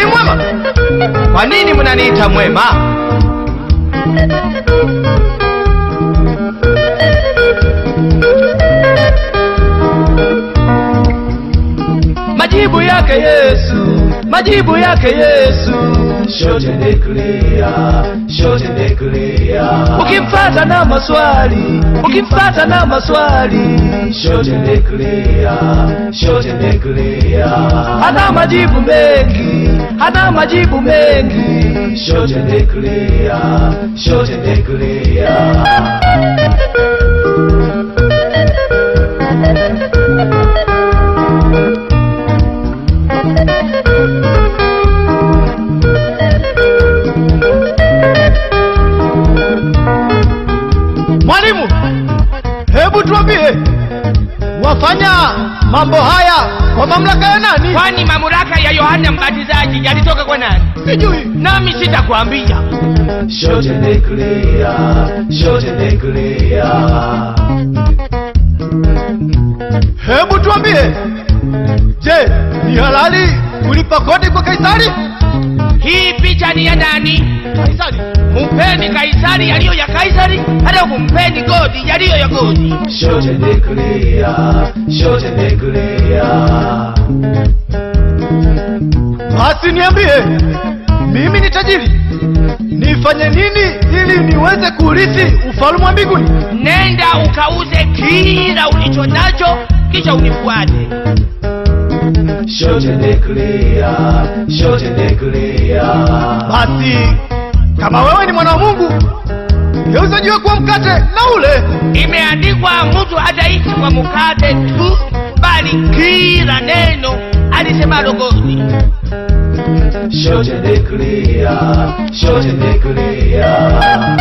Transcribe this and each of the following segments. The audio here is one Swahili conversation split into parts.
mwema? Kwa nini mnaniita mwema? Majibu yake Yesu, majibu yake Yesu. Shote ni clear, shote ni clear. Ukimfata na maswali, ukimfata na maswali, Shote ni clear, shote ni clear. hana majibu mengi, hana majibu mengi. Shote ni clear, shote ni clear. Mwalimu, hebu tuambie, wafanya mambo haya kwa mamlaka ya nani? Kwani mamlaka ya Yohana Mbatizaji yalitoka kwa nani? Sijui. Nami sitakwambia. Shote ni clear, shote ni clear. Hebu tuambie, je, ni halali kulipa kodi kwa Kaisari? Hii picha ni ya nani? Kaisari. Mumpeni Kaisari yaliyo ya Kaisari, hata mumpeni Godi yaliyo ya Godi. Shote ni clear, shote ni clear. Basi niambie, mimi ni tajiri, nifanye nini ili niweze kurithi ufalme wa mbinguni? Nenda ukauze kila ulicho nacho, kisha unifuate. Shote ni clear, shote ni clear. Basi kama wewe ni mwana wa Mungu, geuza jiwe kuwa mkate na ule. Imeandikwa, mtu hataishi kwa mkate tu, bali kila neno alisemalo Godi. Shote ni clear, shote ni clear.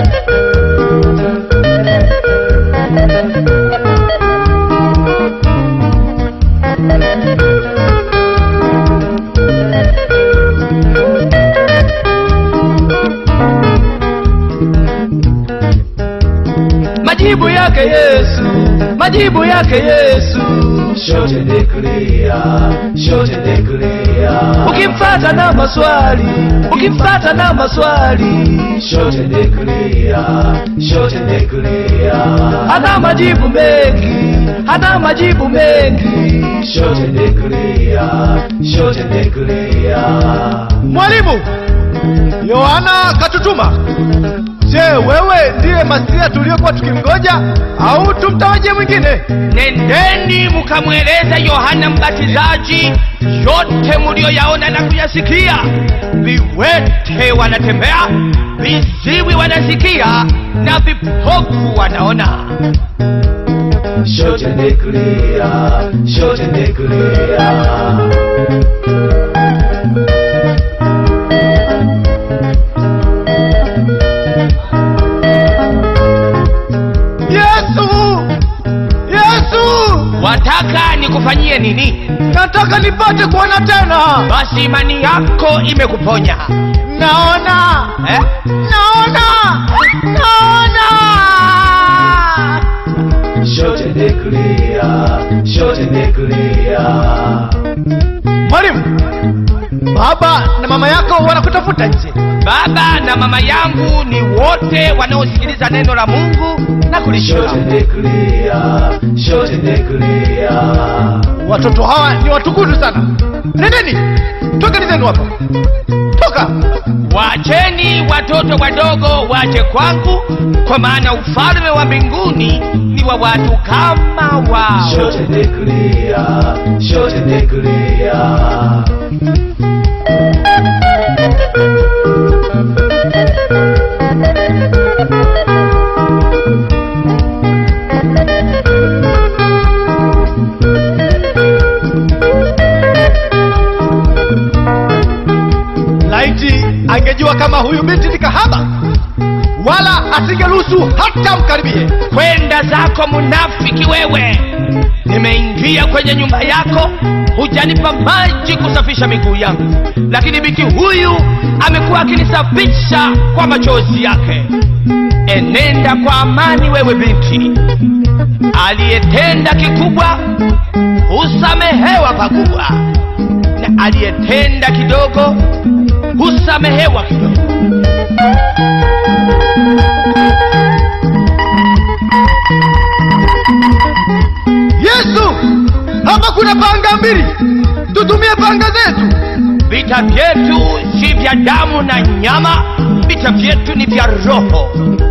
Majibu yake Yesu, majibu yake Yesu. Shote ni clear, shote ni clear. Ukimfata na maswali, ukimfata na maswali, Shote ni clear, shote ni clear. hana majibu mengi, hana majibu mengi. Shote ni clear, shote ni clear. Mwalimu, Yohana katutuma. Je, wewe ndiye Masia tuliyokuwa tukimgoja au tumtawaje mwingine? Nendeni mukamweleza Yohana Mbatizaji yote mulioyaona na kuyasikia. Viwete wanatembea, viziwi wanasikia, na vipofu wanaona. Shote ni clear, shote ni clear. Yesu, Yesu, Wataka nikufanyie nini? nataka nipate kuona tena. Basi imani yako imekuponya Naona, eh? naona, naona. Shote ni clear, shote ni clear. Mwalimu, baba na mama yako wanakutafuta nje. Baba na mama yangu ni wote wanaosikiliza neno la Mungu na kulishika. Shote ni clear, shote ni clear. Watoto hawa ni watukutu sana. Nendeni, tokeni zenu hapa, toka. Wacheni watoto wadogo waje kwangu, kwa maana ufalme wa mbinguni ni wa watu kama wao. Shote ni clear, shote ni clear. Laiti angejua kama huyu binti ni kahaba, wala asingeruhusu hata mkaribie. Kwenda zako munafiki wewe! Nimeingia kwenye nyumba yako, hujanipa maji kusafisha miguu yangu, lakini binti huyu amekuwa akinisafisha kwa machozi yake. Enenda kwa amani, wewe binti. Aliyetenda kikubwa husamehewa pakubwa, na aliyetenda kidogo husamehewa kidogo yesu hapa kuna panga mbili tutumie panga zetu vita vyetu si vya damu na nyama vita vyetu ni vya roho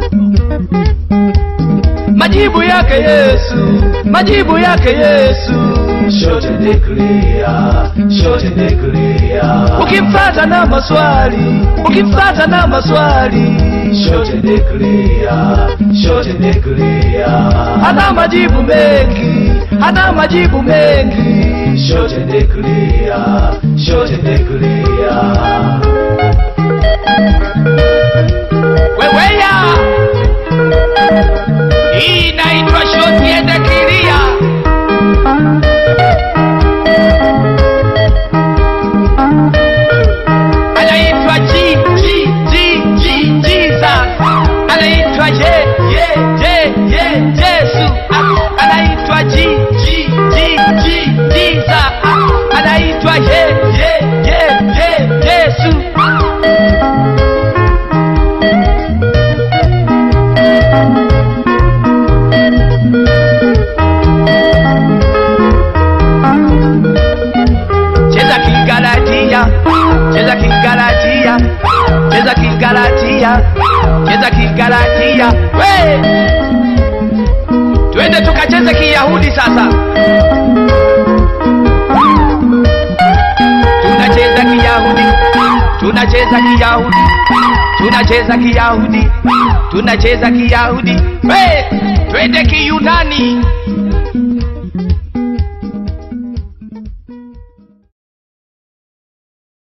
majibu yake yesu majibu yake yesu Short and clear, short and clear. ukimfata na maswali ukimfata na maswali Short and clear, short and clear. hana majibu mengi hana majibu mengi Short and clear, short and clear. weweya hii inaitwa shoti ende kilia anaitwa G, G, G, G, Jesus. anaitwa ye ye ye ye Yesu Ah, anaitwa G, G, G, G, Jesus. Ah, anaitwa ye ye ye ye Yesu cheza kigalatia cheza kigalatia cheza kigalatia cheza kigalatia we twende tukacheze kiyahudi sasa tunacheza kiyahudi tunacheza kiyahudi tunacheza kiyahudi tunacheza kiyahudi we twende kiyunani